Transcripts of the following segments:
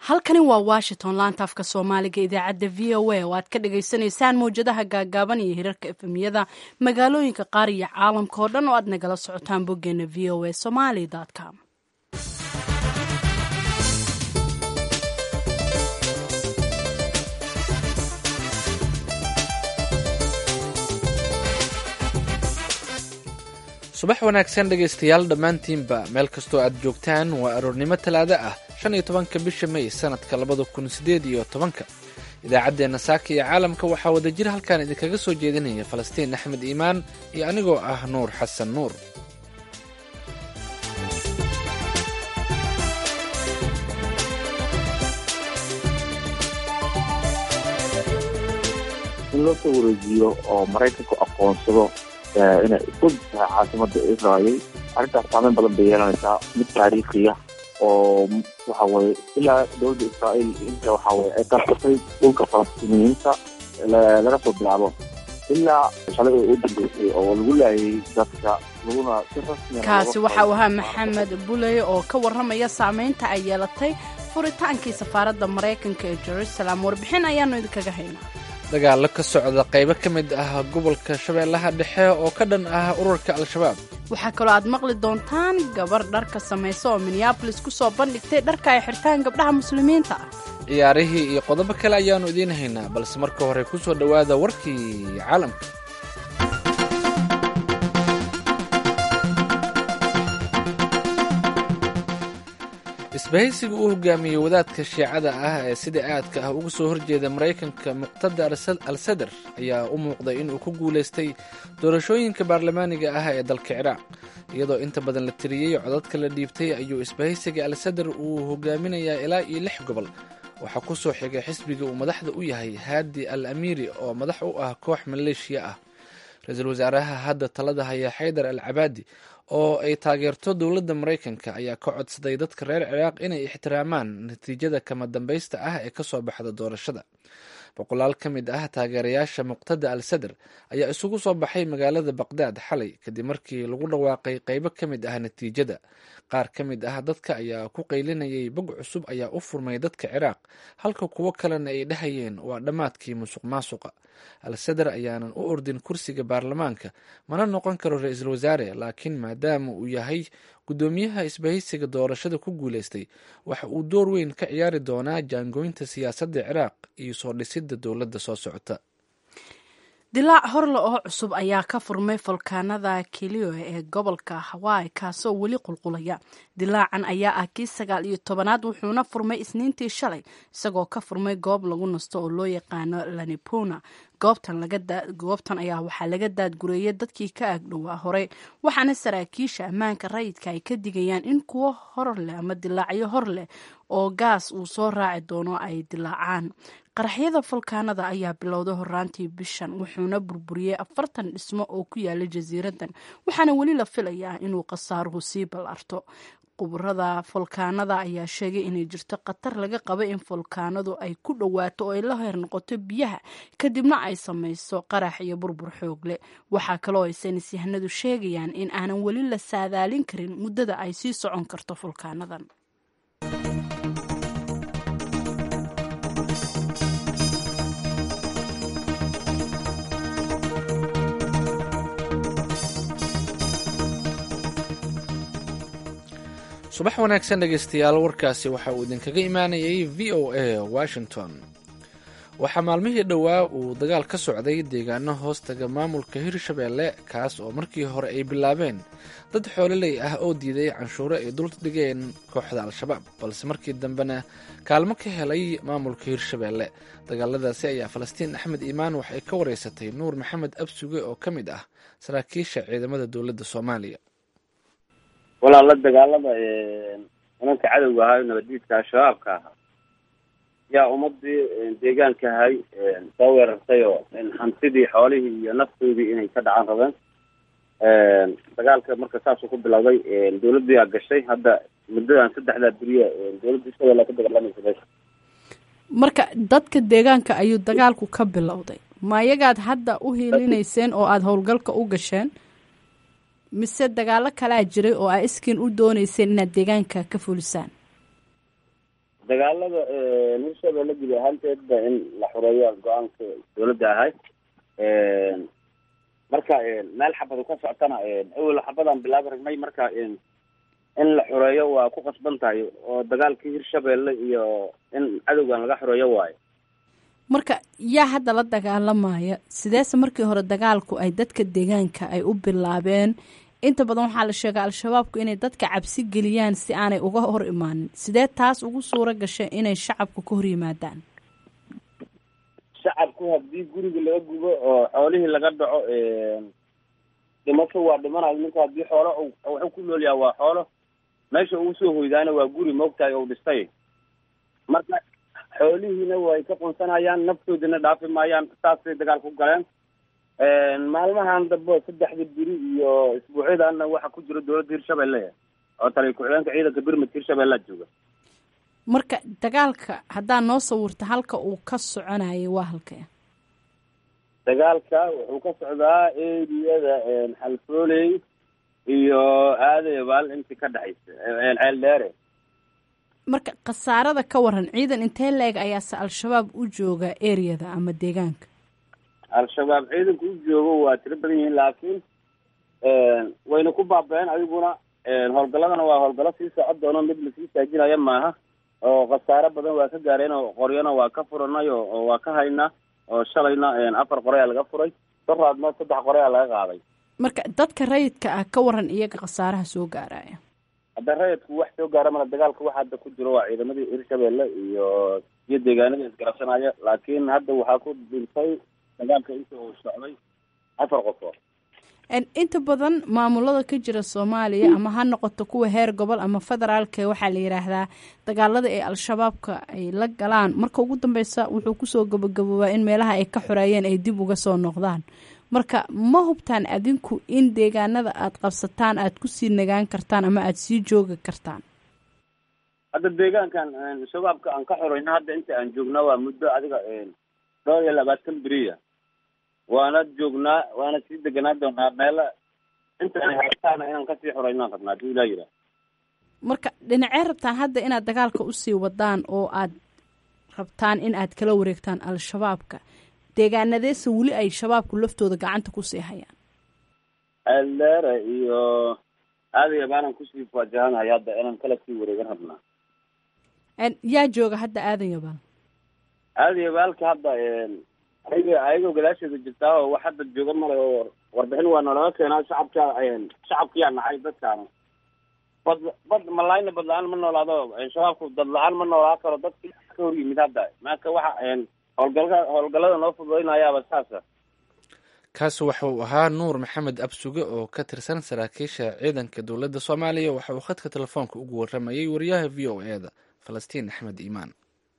halkani waa washington laanta afka soomaaliga idaacadda v o a oo aad ka dhagaysanaysaan mawjadaha gaagaaban iyo hirarka efemiyada magaalooyinka qaar iyo caalamka oo dhan oo aad nagala socotaan boggeena v o a somaly com subax wanaagsan dhegaystayaal dhammaantiinba meel kastoo aad joogtaan waa aroornimo talaado ah shan iyo tobanka bisha may sanadka labada kun sideed iyo tobanka idaacaddeenna saaka iyo caalamka waxaa wadajir halkan idinkaga soo jeedinaya falastiin axmed iimaan iyo anigoo ah nuur xasan nuur in loo soo wareejiyo oo maraykanku aqoonsado inay isku tahay caasimada israel arrintaas saameyn badan bay yeelanaysaa mid taariikhiya oo waxa weye ilaa dowladda israel inta waxa weye ay qarqatay dhulka falastiiniyiinta laga soo bilaabo ilaa shalay oo u dambeysay oo lagu laayay dadka laguna si rasmi kaasi waxa uu ahaa maxamed buley oo ka warramaya saameynta ay yeelatay furitaankii safaaradda maraykanka ee jerusalem warbixin ayaanu idinkaga haynaa dagaallo ka socda qaybo ka mid ah gobolka shabeellaha dhexe oo ka dhan ah ururka al-shabaab waxaa kaloo aad maqli doontaan gabar dharka samaysa oo minneabolis ku soo bandhigtay dharka ay xirtaan gabdhaha muslimiinta ah ciyaarihii iyo qodobo kale ayaannu idiin haynaa balse marka hore ku soo dhowaada warkii caalamka isbahaysiga uu hogaamiyey wadaadka shiicada ah ee sida aadka ah uga soo horjeeda maraykanka muqtada al sadar ayaa u muuqday inuu ku guulaystay doorashooyinka baarlamaaniga ah ee dalka ciraaq iyadoo inta badan la tiriyey codadka la dhiibtay ayuu isbahaysiga al sadar uu hogaaminayaa ilaa iyo lix gobol waxaa ku soo xigay xisbiga uu madaxda u yahay haadi al amiiri oo madax u ah koox maleeshiya ah ra-iisul wasaaraha hadda talada haya xaydar al cabaadi oo ay taageerto dowladda maraykanka ayaa ka codsaday dadka reer ciraaq inay ixtiraamaan natiijada kama dambaysta ah ee kasoo baxda doorashada boqolaal ka mid ah taageerayaasha muqtada al sadar ayaa isugu soo baxay magaalada baqdaad xalay kadib markii lagu dhawaaqay qeybo ka mid ah natiijada qaar ka mid ah dadka ayaa ku qaylinayay bog cusub ayaa u furmay dadka ciraaq halka kuwo kalena ay dhahayeen waa dhammaadkii musuq maasuqa al sadar ayaanan u ordin kursiga baarlamaanka mana noqon karo ra-iisul wasaare laakiin maadaama uu yahay guddoomiyaha isbahaysiga doorashada ku guulaystay waxa uu door weyn ka ciyaari doonaa jaangoynta siyaasadda ciraaq iyo soo dhisidda dowladda soo socota dilaac horle oo cusub ayaa ka furmay folkaanada kilio ee gobolka hawaii kaasoo weli qulqulaya dilaacan ayaa ah kii sagaal iyo tobanaad wuxuuna furmay isniintii shalay isagoo ka furmay goob lagu nasto oo loo yaqaano lanipuna goobtan ayaa waxaa laga daadgureeyay dadkii ka agdhowaa horey waxaana saraakiisha ammaanka rayidka ay ka digayaan in kuwo hor leh ama dilaacyo hor leh oo gaas uu soo raaci doono ay dilaacaan qaraxyada folkaanada ayaa bilowday horaantii bishan wuxuuna burburiyey afartan dhismo oo ku yaala jasiiradan waxaana weli la filayaa inuu khasaaruhu sii ballarto quburada folkaanada ayaa sheegay inay jirto khatar laga qaba in folkaanadu ay ku dhowaato oo ay la heer noqoto biyaha kadibna ay samayso qarax iyo burbur xoog leh waxaa kaloo ay saynis yahanadu sheegayaan in aanan weli la saadaalin karin muddada ay sii socon karto folkaanadan subax wanaagsan dhegaystayaal warkaasi waxa uu idinkaga imaanayay v o a washington waxaa maalmihii dhowaa uu dagaal ka socday deegaano hoostaga maamulka hirshabeelle kaas oo markii hore ay bilaabeen dad xoololey ah oo diiday canshuuro ay dul dhigeen kooxda al-shabaab balse markii dambena kaalmo ka helay maamulka hirshabeelle dagaaladaasi ayaa falastiin axmed iimaan waxay ka wareysatay nuur maxamed absuge oo ka mid ah saraakiisha ciidamada dowladda soomaaliya walaala dagaalada nimanka cadowga ahaa nabaddiidka al-shabaabka ahaa yaa ummadii deegaanka ahay soo weerartay oo hantidii xoolihii iyo naftoodii inay ka dhacan rabeen dagaalka marka saasuu ku bilowday dawladdu yaa gashay hadda muddadan saddexdaa beriya dawladda isagoo ka dagaalamaysa meesha marka dadka deegaanka ayuu dagaalku ka bilowday ma iyagaad hadda u hiilinayseen oo aada howlgalka u gasheen mise dagaalo kalaa jiray oo aa iskiin u dooneyseen inaad deegaanka ka fulisaan dagaalada hirshabelle guud ahaanteedba in la xureeyo go-aanka dawladda ahay marka meel xabadu ka soctana awel xabadaan bilaabi ragnay marka in la xureeyo waa ku qasban tahay oo dagaalkii hirshabelle iyo in cadowgan laga xureeyo waayo marka yaa hadda la dagaalamaya sideese markii hore dagaalku ay dadka deegaanka ay u bilaabeen inta badan waxaa la sheegaa al-shabaabku inay dadka cabsi geliyaan si aanay uga hor imaanin sidee taas ugu suuro gashay inay shacabku ka hor yimaadaan shacabku haddii guriga laga gubo oo xoolihii laga dhaco dhimasho waa dhimanayo ninka haddii xoolo wuxuu ku nool yaha waa xoolo meesha ugu soo hoydaana waa guri moogtahay ou dhistay marka xoolihiina way ka qunsanayaan naftoodina dhaafi maayaan saasay dagaal ku galeen maalmahan dambe saddexda biri iyo isbuucyadanna waxaa ku jira dawladda hirshabelle oo taliya ku-xigeenka ciidanka birmid hirshabellea jooga marka dagaalka haddaa noo sawirta halka uu ka soconayay waa halkee dagaalka wuxuu ka socdaa eriyada xalfooley iyo aadebaal intii ka dhexaysa ceel dheere marka khasaarada ka waran ciidan intee la-eg ayaase al-shabaab u jooga ereyada ama deegaanka al-shabaab ciidanka u joogo waa tiro badan yihiin laakiin wayna ku baaba-een adiguna howlgaladana waa howlgalo sii socon doono mid lasii saajinaya maaha oo khasaare badan waa ka gaareen oo qoryana waa ka furanay oo waa ka haynaa oo shalayna afar qore aa laga furay daraadna saddex qore aa laga qaaday marka dadka rayidka ah ka waran iyaga khasaaraha soo gaaraya hadda rayidku wax soo gaara mala dagaalka waxa hadda ku jiro waa ciidamadii hirshabelle iyo iyo deegaanada isgarabsanaya laakiin hadda waxaa ku dhintay dagaalka inta uu socday afar qofoo inta badan maamulada ka jira soomaaliya ama ha noqoto kuwa heer gobol ama federaalka waxaa la yidhaahdaa dagaalada ee al-shabaabka ay la galaan marka ugu dambeysa wuxuu kusoo gabagaboobaa in meelaha ay ka xoreeyeen ay dib uga soo noqdaan marka ma hubtaan adinku in deegaanada aad qabsataan aad kusii nagaan kartaan ama aada sii joogi kartaan hadda deegaankan shabaabka aan ka xoreyno hadda inta aan joognaa waa muddo adiga dhowr iyo labaatan beriya waana joognaa waana sii deganaa doonaa meela inta ay haystaana inaan kasii xoreynaan rabnaa hadii ilaa yiraa marka dhinacee rabtaan hadda inaad dagaalka usii wadaan oo aad rabtaan in aad kala wareegtaan al-shabaabka deegaanadeese weli ay shabaabku laftooda gacanta kusii hayaan ceeldheere iyo aadaya baanan kusii faajahanahay hadda inaan kala sii wareegan rabnaa yaa jooga hadda aadan yabaal aadaya baalka hadda ayaga ayagoo gadaasheeda jirtaa oo wax hadda jooga male oo warbixin waa nalaga keenaa shacabka shacabkiyaa nacay dadkaana bad bad malaayna bad la-aan ma noolaado shabaabku dad la-aan ma noolaa karo dadki ka hor yimid hadda marka waxa howlgalka howlgallada noo fududaynayaaba saasa kaasi waxa uu ahaa nuur maxamed absuge oo ka tirsan saraakiisha ciidanka dowladda soomaaliya waxa uu khadka telefoonka ugu waramayay wariyaha v o e da falastiin axmed iimaan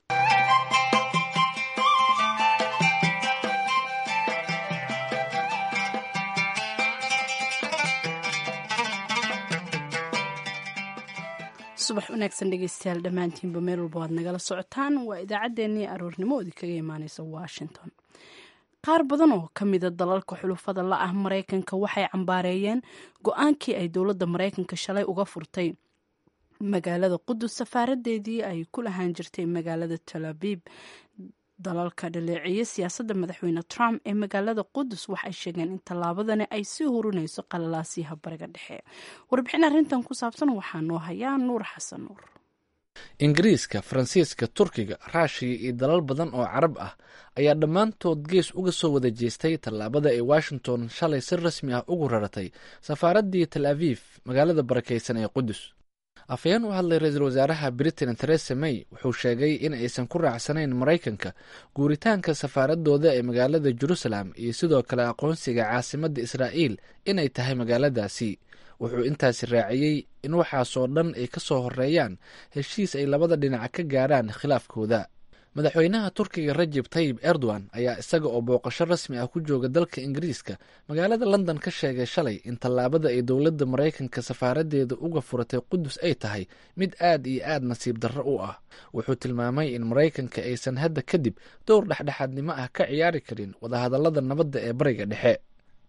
subax wanaagsan dhegeystayaal dhammaantiinba meel walba waad nagala socotaan waa idaacaddeenii aroornimo oodi kaga imaaneysa washington qaar badan oo ka mida dalalka xulufada la ah maraykanka waxay cambaareeyeen go-aankii ay dowladda maraykanka shalay uga furtay magaalada qudus safaaradeedii ay ku lahaan jirtay magaalada talaabib dalalka dhaleeceeye siyaasadda madaxweyne trump ee magaalada qudus waxay sheegeen in tallaabadani ay sii hurinayso qalalaasiyaha bariga dhexe warbixin arrintan ku saabsan waxaa noo hayaa nuur xasan nuur ingiriiska faransiiska turkiga raashiya iyo dalal badan oo carab ah ayaa dhammaantood gees uga soo wada jeestay tallaabada ay washington shalay si rasmi ah ugu raratay safaaraddii tal aviif magaalada barakaysan ee qudus afhayeen u hadlay ra-iisul wasaaraha britain theresa may wuxuu sheegay in aysan ku raacsanayn maraykanka guuritaanka safaaradooda ee magaalada jerusalem iyo sidoo kale aqoonsiga caasimadda israa'iil inay tahay magaaladaasi wuxuu intaasi raaciyey in waxaasoo dhan ay ka soo horeeyaan heshiis ay labada dhinac ka gaaraan khilaafkooda madaxweynaha turkiga rajeb tayib erdogan ayaa isaga oo booqasho rasmi ah ku jooga dalka ingiriiska magaalada london ka sheegay shalay in tallaabada ay dowladda maraykanka safaaradeeda uga furatay qudus ay tahay mid aad iyo aad nasiib darro u ah wuxuu tilmaamay in maraykanka aysan hadda kadib dowr dhexdhexaadnimo ah ka ciyaari karin wadahadallada nabadda ee bariga dhexe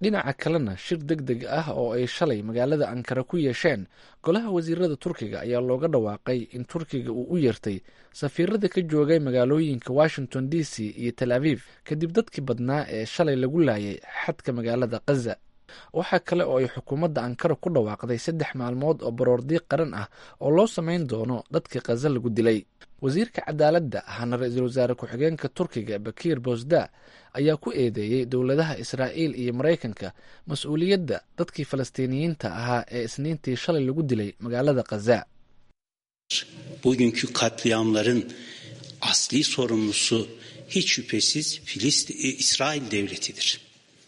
dhinaca kalena shir deg deg ah oo ay shalay magaalada ankara ku yeesheen golaha wasiirada turkiga ayaa looga dhawaaqay in turkiga uu u yeertay safiirada ka joogay magaalooyinka washington d c iyo tel aviv kadib dadkii badnaa ee shalay lagu laayay xadka magaalada khaza waxaa kale oo ay xukuumadda ankara ku dhawaaqday saddex maalmood oo baroordiiq qaran ah oo loo samayn doono dadkii khaza lagu dilay wasiirka cadaaladda ahna ra-iisul wasaare ku-xigeenka turkiga bakiir bosda ayaa ku eedeeyey dowladaha israa'iil iyo maraykanka mas-uuliyadda dadkii falastiiniyiinta ahaa ee isniintii shalay lagu dilay magaalada khaza bugünkü katliamların asli sorumlusu hiç şüphesiz Filistin, İsrail devletidir.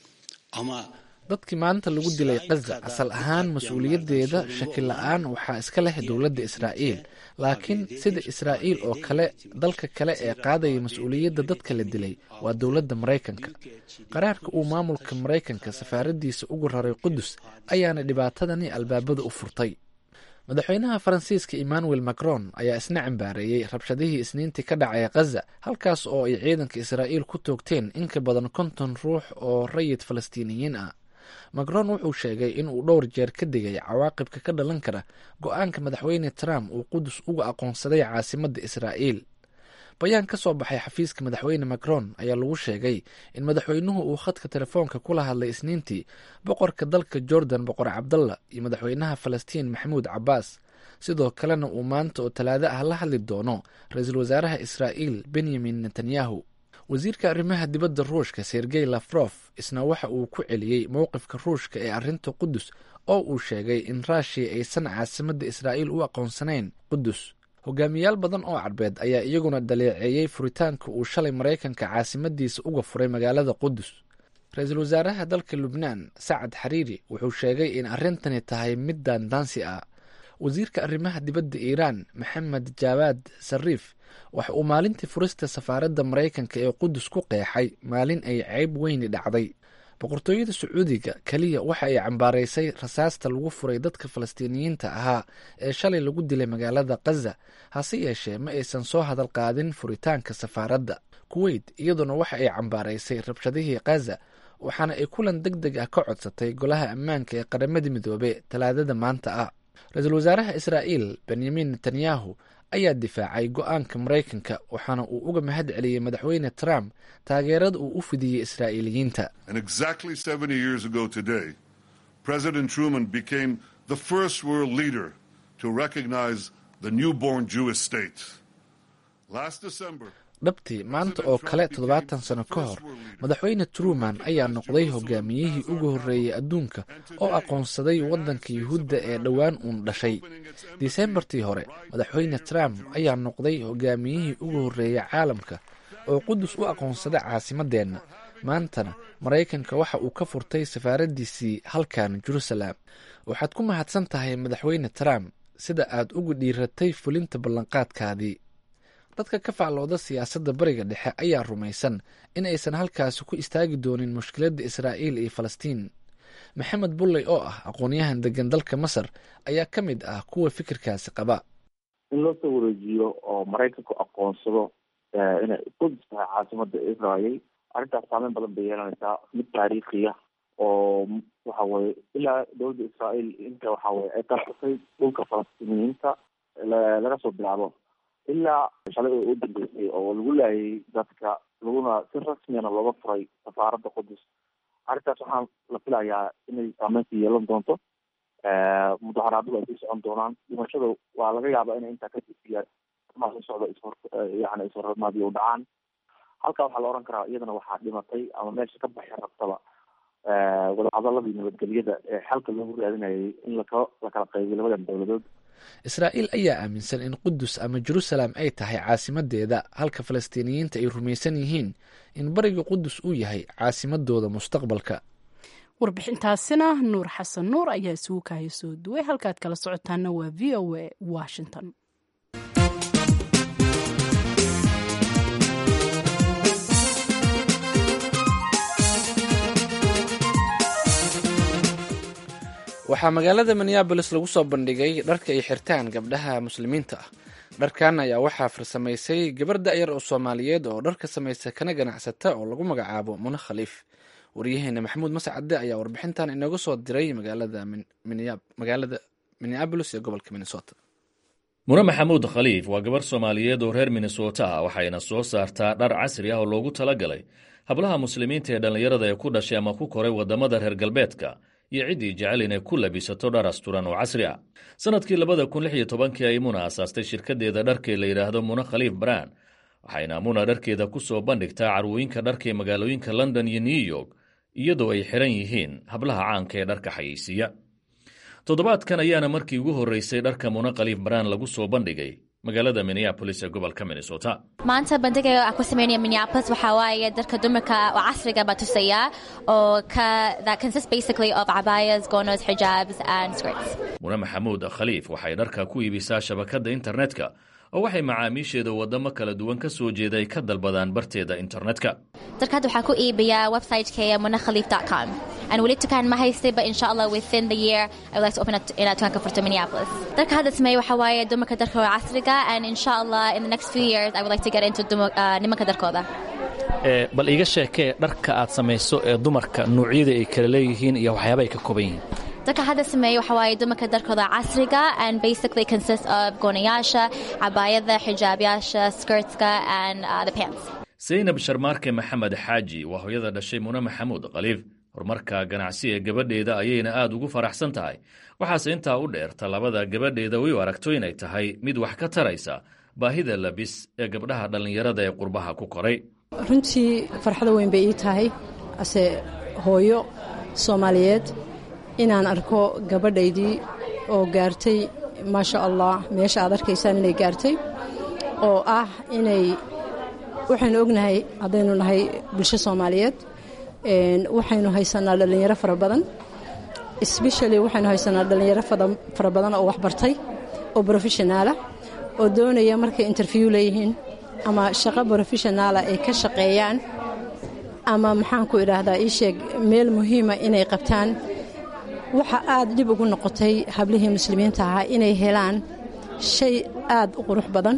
Ama dadkii maanta lagu dilay khaza asal ahaan mas-uuliyaddeeda shaki la-aan waxaa iska leh dowladda israa'iil laakiin sida israa'iil oo kale dalka kale ee qaadaya mas-uuliyadda dadka la dilay waa dowladda maraykanka qaraarka uu maamulka maraykanka safaaraddiisa ugu raray qudus ayaana dhibaatadani albaabada u furtay madaxweynaha faransiiska emmanuel macron ayaa isna cambaareeyey rabshadihii isniintii ka dhacay khaza halkaas oo ay ciidanka israa'iil ku toogteen in ka badan konton ruux oo rayid falastiiniyiin ah macron wuxuu sheegay in uu dhowr jeer ka digay cawaaqibka ka dhalan kara go-aanka madaxweyne trump uu qudus uga aqoonsaday caasimadda israa'iil bayaan ka soo baxay xafiiska madaxweyne macron ayaa lagu sheegay in madaxweynuhu uu khadka telefoonka kula hadlay isniintii boqorka dalka jordan boqor cabdalla iyo madaxweynaha falastiin maxamuud cabbaas sidoo kalena uu maanta oo talaado ah la hadli doono ra-iisul wasaaraha israa'iil benyamin netanyahu wasiirka arrimaha dibadda ruushka sergey lafrof isna waxa uu ku celiyey mowqifka ruushka ee arrinta qudus oo uu sheegay in raashiya aysan caasimadda israa'iil u aqoonsanayn qudus hogaamiyaal badan oo carbeed ayaa iyaguna daleeceeyey furitaanka uu shalay maraykanka caasimadiisa uga furay magaalada qudus ra-iisul wasaaraha dalka lubnaan sacad xariiri wuxuu sheegay in arrintani tahay mid daandaansi ah wasiirka arrimaha dibadda iiraan maxamed jaawaad sariif waxa uu maalintii furista safaaradda maraykanka ee qudus ku qeexay maalin ay ceyb weyni dhacday boqortooyada sacuudiga keliya waxa ay cambaaraysay rasaasta lagu furay dadka falastiiniyiinta ahaa ee shalay lagu dilay magaalada khaza hase yeeshee ma aysan soo hadal qaadin furitaanka safaaradda kuweyt iyaduna waxa ay cambaaraysay rabshadihii khaza waxaana ay kulan deg deg ah ka codsatay golaha ammaanka ee qaramada midoobe talaadada maanta ah ra-iisul wasaaraha israa'iil benyamin netanyahu ayaa difaacay go-aanka maraykanka waxaana uu uga mahad celiyey madaxweyne trump taageerada uu u fidiyey israa'iiliyiinta And exactly 70 years ago today, President Truman became the first world leader to recognize the newborn Jewish state. Last December, dhabtii maanta oo kale toddobaatan sano ka hor madaxweyne truman ayaa noqday hogaamiyihii ugu horreeyey adduunka oo aqoonsaday waddanka yuhuudda ee dhowaan uun dhashay disembartii hore madaxweyne trump ayaa noqday hogaamiyihii ugu horreeyey caalamka oo qudus u aqoonsada caasimadeenna maantana maraykanka waxa uu ka furtay safaaraddiisii halkan jerusalem waxaad ku mahadsan tahay madaxweyne trump sida aad uga dhiiratay fulinta ballanqaadkaadii dadka ka faclooda siyaasadda bariga dhexe ayaa rumaysan in aysan halkaasi ku istaagi doonin mushkiladda israa'iil iyo falastiin maxamed bulley oo ah aqoonyahan degan dalka masar ayaa ka mid ah kuwa fikirkaasi qaba in loo soo wareejiyo oo maraykanku aqoonsado inay qudus tahay caasimada israel arrintaas saameyn badan bay yeelanaysaa mid taariikhiya oo waxa weye ilaa dowladda israael inta waxa weye ay qarsatay dhulka falastiiniyiinta laga soo bilaabo ilaa shalay oo u dambeysay oo lagu laayay dadka laguna si rasmiyana looga furay safaaradda qudus arrintaas waxaan la filayaa inay saameynta yeelan doonto mudaharaadadu ay sii socon doonaan dhimashada waa laga yaabaa inay intaa kadisiya maa soo socda ishor yani ishormaadiyo u dhacaan halkaa waxaa la oran karaa iyadana waxaa dhimatay ama meesha ka baxi rabtaba wadahadaladii nabadgelyada ee xalka loogu raadinayay in laka lakala qaybiyo labadan dowladood israa'iil ayaa aaminsan in qudus ama jerusalem ay tahay caasimadeeda halka falastiiniyiinta ay rumaysan yihiin in bariga qudus uu yahay caasimadooda mustaqbalka warbixintaasina nuur xasan nuur ayaa isugu kaaya soo duway halkaad kala socotaana waa v o a washington waxaa magaalada minneabolis lagu soo bandhigay dharka ay xirtaan gabdhaha muslimiinta ah dharkan ayaa waxaa farsamaysay gabar da'yar oo soomaaliyeed oo dharka samaysa kana ganacsata oo lagu magacaabo muna khaliif waryaheena maxamuud mascade ayaa warbixintan inooga soo diray magaalada magaalada minneabolis ee gobolka minnesota mune maxamuud khaliif waa gabarh soomaaliyeed oo reer minnesota ah waxayna soo saartaa dhar casri ah oo loogu talagalay hablaha muslimiinta ee dhallinyarada ee ku dhashay ama ku koray waddamada reer galbeedka iyo ciddii jecel inay ku labisato dhar asturan oo casri ah sannadkii labada kun lix iyo tobankii ay muna asaastay shirkaddeeda dharkee la yidhaahdo mune khaliif brand waxayna muna dharkeeda ku soo bandhigtaa carwooyinka dharka ee magaalooyinka london iyo new york iyadoo ay xiran yihiin hablaha caanka ee dharka xayeysiiya toddobaadkan ayaana markii ugu horreysay dharka mune khaliif brand lagu soo bandhigay magaalada minneabolis ee gobolka minnesota maanta bandhiga aan ku sameynaya minneapolis waxaa waaye darka dumarka oo casriga baa tusaya oo ka that consists basically of cabayas gonos hijabs and skirts mune maxamuud khaliif waxay dharka ku iibisaa shabakadda internetka oo waxay macaamiisheeda waddamo kala duwan ka soo jeeda ay ka dalbadaan barteeda internetka darka hadda waxaa ku iibiyaa websitekeya munakhaliif com and weli tukaan ma haystay but insha allah within the year I would like to open up inaad tukaan ka furto Minneapolis darka hadda sameeyo waxaa waaye dumarka darka oo casriga and insha allah in the next few years I would like to get into uh, nimanka darkooda bal iiga sheekee dharka aad samayso ee dumarka noocyada ay kala leeyihiin iyo waxyaaba ay ka kooban yihiin darka hadda sameeyo waxaa waaye dumarka darkooda casriga and basically consists of goonayaasha cabaayada xijaabyasha skirtska and uh, the pants saynab sharmaarke maxamed xaaji waa hooyada dhashay mune maxamuud khaliif horumarka ganacsi ee gabadheeda ayayna aad ugu faraxsan tahay waxaase intaa u dheer tallaabada gabadheeda way u aragto inay tahay mid wax ka taraysa baahida labis ee gabdhaha dhallinyarada ee qurbaha ku koray runtii farxado weyn bay ii tahay ase hooyo soomaaliyeed inaan arko gabadhaydii oo gaartay maasha allah meesha aad arkaysaan inay gaartay oo ah inay waxaynu ognahay haddaynu nahay bulsho soomaaliyeed waxaynu haysanaa dhallinyaro fara badan sbeshali waxaynu haysanaa dhallinyaro fara badan oo waxbartay oo brofeshonaala oo doonaya markay interview leeyihiin ama shaqo brofeshonaala ay ka shaqeeyaan ama maxaanku idhaahdaa ii sheeg meel muhiima inay qabtaan waxa aad dhib ugu noqotay hablihii muslimiinta ahaa inay helaan shay aad u qurux badan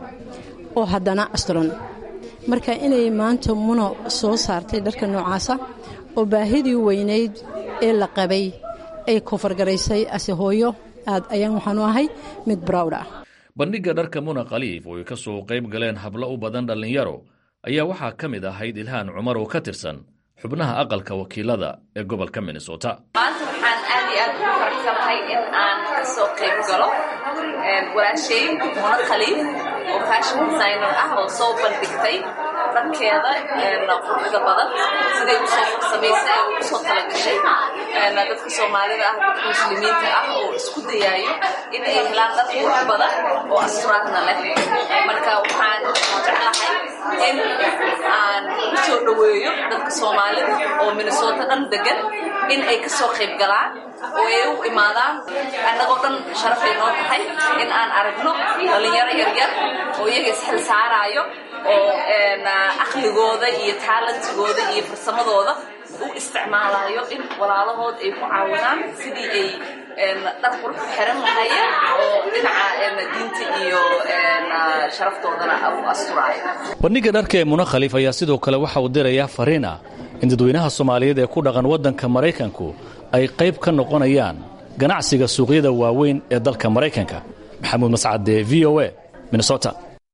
oo haddana asturan marka inay maanta muno soo saartay dharka noocaasa oo baahidii weynayd ee la qabay ay kofargaraysay ase hooyo aad ayaan waxaanu ahay mid browd ah bandhigga dharka muna khaliif oo ay ka soo qayb galeen hablo u badan dhallinyaro ayaa waxaa ka mid ahayd ilhaan cumar oo ka tirsan xubnaha aqalka wakiilada ee gobolka minnesota maanta waxaan aad iyo aad ugu faraxsanahay in aan ka soo qayb galo walaashay muna khaliif oo fashion designer ah oo soo bandhigtay dharkeeda quruxda badan siday usoo farsamaysay oo usoo talagashay dadka soomaalida ah dadka muslimiinta ah oo isku dayaayo in ay helaan dhar qurux badan oo asturaadna leh marka waxaan jeclahay in aan u soo dhoweeyo dadka soomaalida oo minnesota dhan degan in ay ka soo qayb galaan oo ay u imaadaan annagoo dhan sharafay noo tahay in aan aragno dhallinyaro yaryar oo iyaga isxil saaraayo oo aqligooda iyo taalantigooda iyo farsamadooda u isticmaalayo in walaalahood ay ku caawinaan sidii ay dhar qurux ku xiran lahaayeen oo dhinaca diinta iyo sharaftoodana u asturaayo bandhigga dharka ee mune khaliif ayaa sidoo kale waxa uu dirayaa fariin ah in dadweynaha soomaaliyeed ee ku dhaqan waddanka maraykanku ay qayb ka noqonayaan ganacsiga suuqyada waaweyn ee dalka maraykanka maxamuud mascade v o a minnesota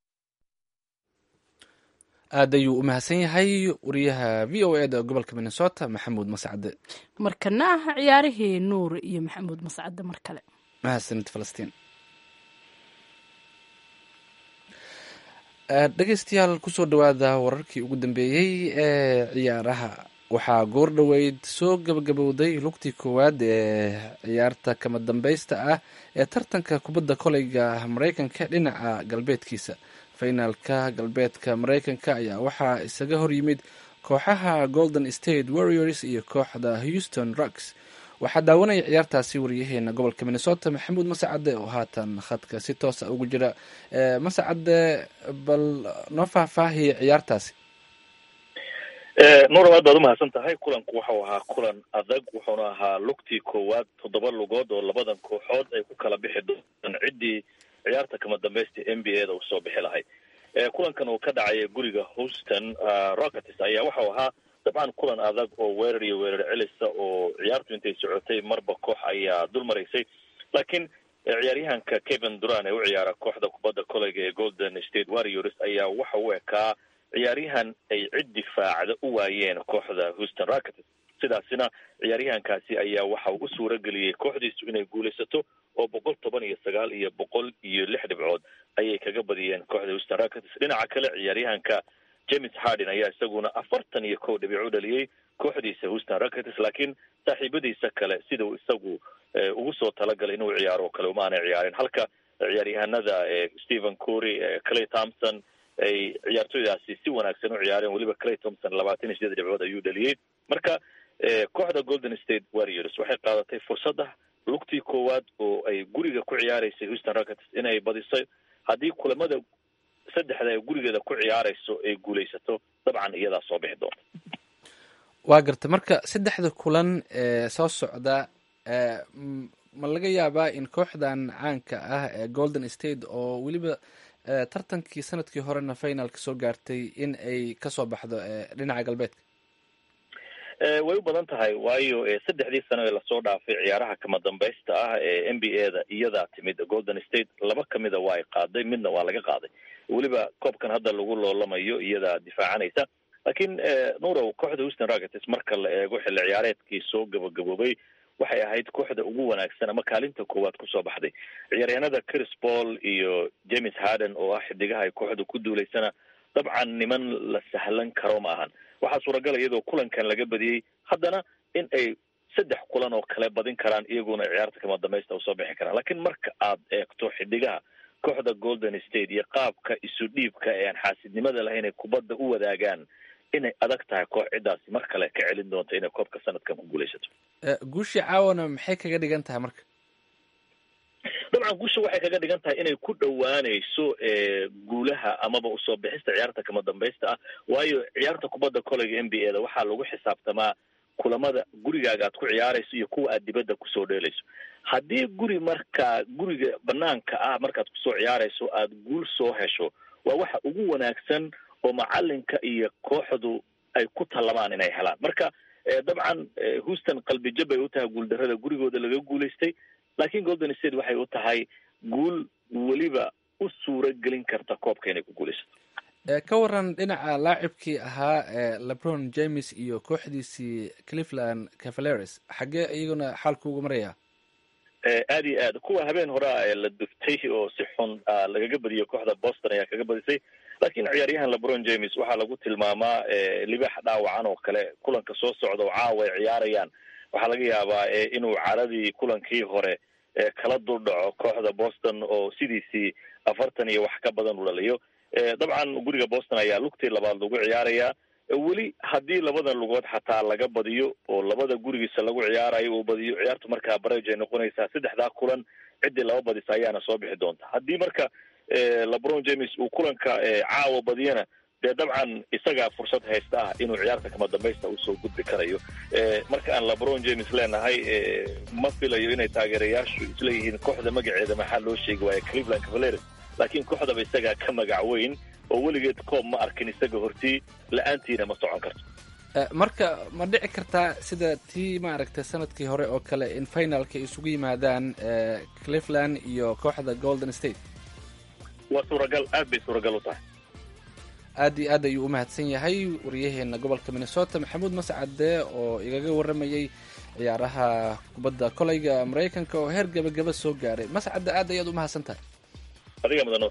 aad ayuu u mahadsan yahay wariyaha v o eda gobolka minnesota maxamuud mascade markana ah ciyaarihii nuur iyo maxamuud mascade mar kale mahadsanid falastiin dhegeystayaal kusoo dhawaada wararkii ugu dambeeyey ee ciyaaraha waxaa goor dhoweyd soo gabagabowday lugtii koowaad ee ciyaarta kama dambaysta ah ee tartanka kubadda koleyga maraykanka dhinaca galbeedkiisa finaalka galbeedka maraykanka ayaa waxaa isaga horyimid kooxaha golden state warriors iyo kooxda houston rucks waxaa daawanaya ciyaartaasi wariyaheena gobolka minnesota maxamuud masacade oo haatan khadka si toosa ugu jira masacade bal noo faahfaahiya ciyaartaasi nuur aad baad umahadsan tahay kulanku waxau ahaa kulan adag wuxuuna ahaa lugtii koowaad toddoba lugood oo labadan kooxood ay ku kala bixi doonaan ciddii ciyaarta kama dambaysta n b a da uu soo bixi lahay kulankan uu ka dhacaya guriga houston rockets ayaa waxau ahaa the dabcan kulan adag oo weerar iyo weerar celisa oo ciyaartu intay socotay marba koox ayaa dul maraysay laakiin ciyaaryahanka kevin duran ee u ciyaara kooxda kubadda koleyga ee golden state warriors ayaa waxa u ekaa ciyaaryahan ay cid difaacda u waayeen kooxda houston rockets sidaasina ciyaaryahankaasi ayaa waxa uu u suura geliyey kooxdiisu inay guulaysato oo boqol toban iyo sagaal iyo boqol iyo lix dhibcood ayay kaga badiyeen kooxda houston rockets dhinaca kale ciyaaryahanka james harden ayaa isaguna afartan iyo kow dhibic u dhaliyey kooxdiisa houston rockets laakiin saaxiibadiisa kale sida uu isagu ugu soo talagalay inuu ciyaaro oo kale uma aanay ciyaareen halka ciyaaryahanada stephen cury clay thompson ay ciyaartoydaasi si wanaagsan u ciyaareen weliba clay thompson labaatan iyo sideed dhibcood ayuu dhaliyey marka kooxda golden state warriors waxay qaadatay fursadda lugtii koowaad oo ay guriga ku ciyaaraysay houston rockets in ay badisay haddii kulamada saddexda ay gurigeeda ku ciyaarayso ay guulaysato dabcan iyadaa soo bixi doonta waa garta marka saddexda kulan ee soo socda ma laga yaabaa in kooxdan caanka ah ee golden state oo weliba tartankii sanadkii horena finalka soo gaartay in ay kasoo baxdo dhinaca galbeedka way u badan tahay waayo saddexdii sano ee lasoo dhaafay ciyaaraha kama dambaysta ah ee n b a da iyadaa timid golden state laba kamida waa ay qaaday midna waa laga qaaday weliba koobkan hadda lagu loolamayo iyadaa difaacanaysa laakiin nurow kooxda houston rockets marka la eego xilli ciyaareedkii soo gabagaboobay waxay ahayd kooxda ugu wanaagsan ama kaalinta koowaad kusoo baxday ciyaaryahanada chris paul iyo james harden oo ah xidigaha ay kooxda ku duulaysana dabcan niman la sahlan karo ma ahan waxaa suuragala iyadoo kulankan laga badiyey haddana in ay saddex kulan oo kale badin karaan iyaguna ciyaarta kama dambaysta usoo bixi karaan laakiin marka aad eegto xidigaha kooxda golden state iyo qaabka isu dhiibka ee aan xaasidnimada lahayn ay kubadda u wadaagaan inay adag tahay koox ciddaasi mar kale ka celin doonta inay koobka sanadkan ku guulaysato guushii caawana maxay kaga dhigan tahay marka dabcan guusha waxay kaga dhigan tahay inay ku dhowaanayso guulaha amaba usoo bixista ciyaarta kama dambaysta ah waayo ciyaarta kubadda koleyga n b a da waxaa lagu xisaabtamaa kulamada gurigaaga aad ku ciyaarayso iyo kuwa aad dibadda kusoo dheelayso haddii guri markaa guriga banaanka ah markaad kusoo ciyaarayso aad guul soo hesho waa waxa ugu wanaagsan oo macalinka iyo kooxdu ay ku tallamaan inay helaan marka dabcan houston qalbijab bay u tahay guuldarrada gurigooda laga guulaystay laakiin golden state waxay u tahay guul weliba u suura gelin karta koobka inay ku guulaysato ka waran dhinaca laacibkii ahaa lebron james iyo kooxdiisii cleveland cavaleres xaggee iyaguna xaalku uga maraya aad iyo aad kuwa habeen horea la duftay oo si xun lagaga badiyay kooxda boston ayaa kaga badisay laakiin ciyaaryahan lebron james waxaa lagu tilmaamaa libaax dhaawacan oo kale kulanka soo socda oo caawa ay ciyaarayaan waxaa laga yaabaa inuu caradii kulankii hore kala duldhaco kooxda boston oo sidiisii afartan iyo wax ka badan u dhaliyo dabcan guriga boston ayaa lugtii labaad lagu ciyaarayaa weli haddii labada lugood xataa laga badiyo oo labada gurigiisa lagu ciyaarayo uu badiyo ciyaartu markaa barage ay noqonaysaa saddexdaa kulan ciddii laba badisa ayaana soo bixi doonta haddii marka lebron james uu kulanka caawa badiyana dee dabcan isagaa fursad haysta ah inuu ciyaarta kama dambaysta usoo gudbi karayo marka aan lebron james leenahay ma filayo inay taageerayaashu isleeyihiin kooxda magaceeda maxaa loo sheegi waaya cleveland cavaleres laakiin kooxdaba isagaa ka magac weyn oo weligeed koob ma arkin isaga hortii la-aantiina ma socon karto marka ma dhici kartaa sida tii maaragtay sanadkii hore oo kale in finalka ay isugu yimaadaan cleveland iyo kooxda golden state waa suuragal aad bay suuragal u tahay aad iyo aad ayuu u mahadsan yahay wariyaheena gobolka minnesota maxamuud mascade oo igaga waramayey ciyaaraha kubadda koleyga maraykanka oo heer gabagaba soo gaaray mascade aad ayaad u mahadsan tahay adiga mudan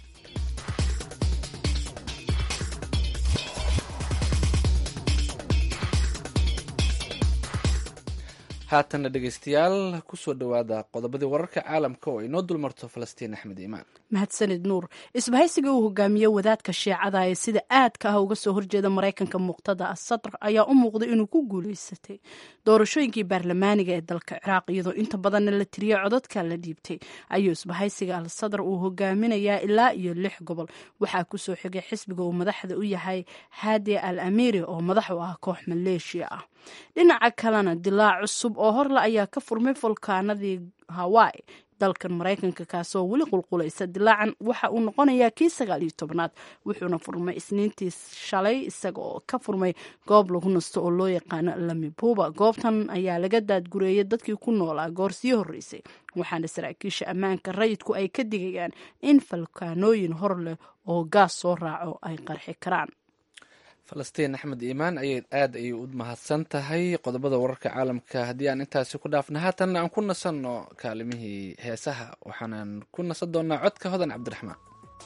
haatanna dhegaystayaal kusoo dhowaada qodobadii wararka caalamka oo inoo dulmarto falastiin axmed iimaan mahadsanid nuur isbahaysiga uu hogaamiye wadaadka shiicada ee sida aadka ah uga soo horjeeda maraykanka muqtada asadr ayaa u muuqday inuu ku guuleysatay doorashooyinkii baarlamaaniga ee dalka ciraaq iyadoo inta badanna la tiriyey codadka la dhiibtay ayuu isbahaysiga al sadr uu hogaaminayaa ilaa iyo lix gobol waxaa kusoo xigay xisbiga uu madaxda u yahay hadi al amiri oo madax u ah koox maleeshiya ah dhinaca kalena dilaac cusub oo horle ayaa ka furmay fulkaanadii hawaii dalkan maraykanka kaasoo weli qulqulaysa dilaacan waxa uu noqonayaa kii sagaal iyo tobnaad wuxuuna furmay isniintii shalay isaga oo ka furmay goob lagu nasto oo loo yaqaano lamibuuba goobtan ayaa laga daadgureeyay dadkii ku noolaa goor sii horreysay waxaana saraakiisha ammaanka rayidku ay ka digayaan in falkaanooyin hor leh oo gaas soo raaco ay qarxi karaan falastiin axmed iimaan ayay aad ayay u mahadsan tahay qodobada wararka caalamka haddii aan intaasi ku dhaafna haatanna aan ku nasanno kaalimihii heesaha waxaanan ku nasan doonaa codka hodan cabdiraxmaan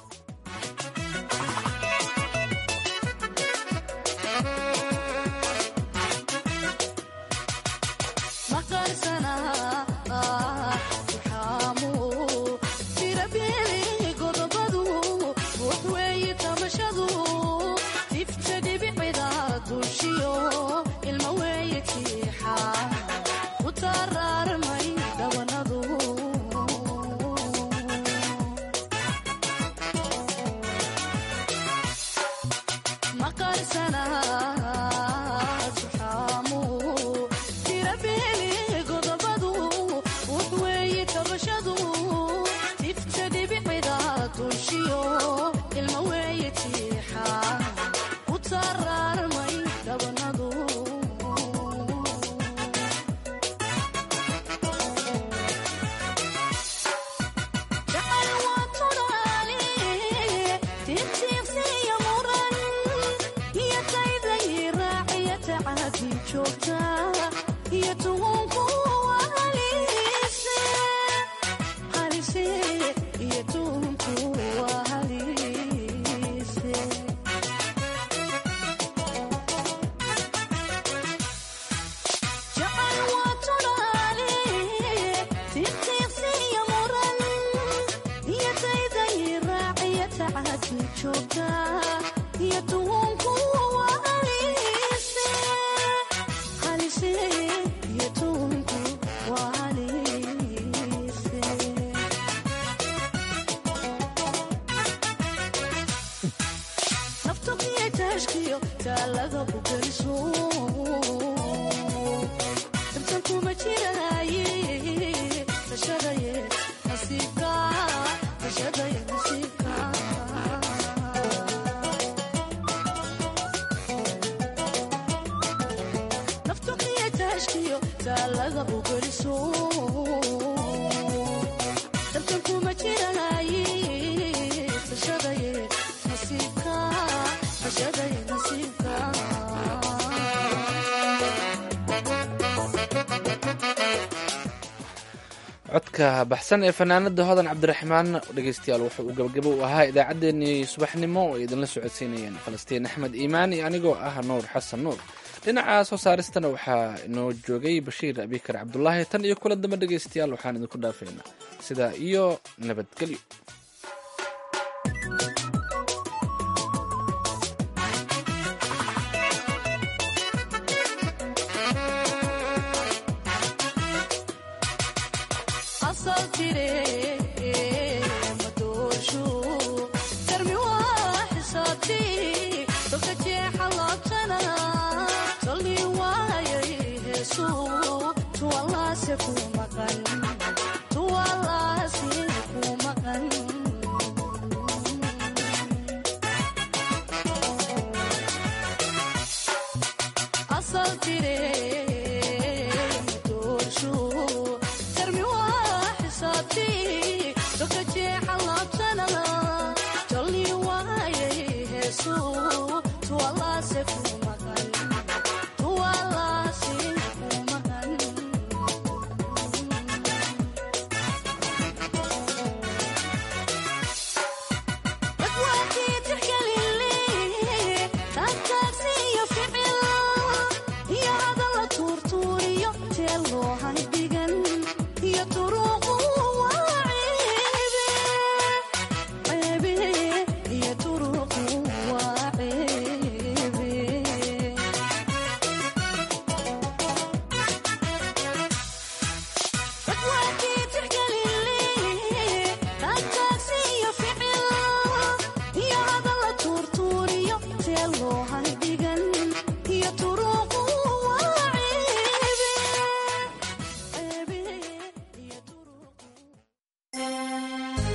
codka baxsan ee fanaanada hodan cabdiraxmaan dhegeystayaal wuxuu uu gabagabo u ahaa idaacaddeenii subaxnimo oo ay idinla socodsiinayeen falastiin axmed iimaan iyo anigoo ah nuur xasan nuur dhinaca soo saaristana waxaa inoo joogay bashiir abikar cabdulaahi tan iyo kula dambe dhegeystayaal waxaan idinku dhaafeynaa sidaa iyo nabadgelyo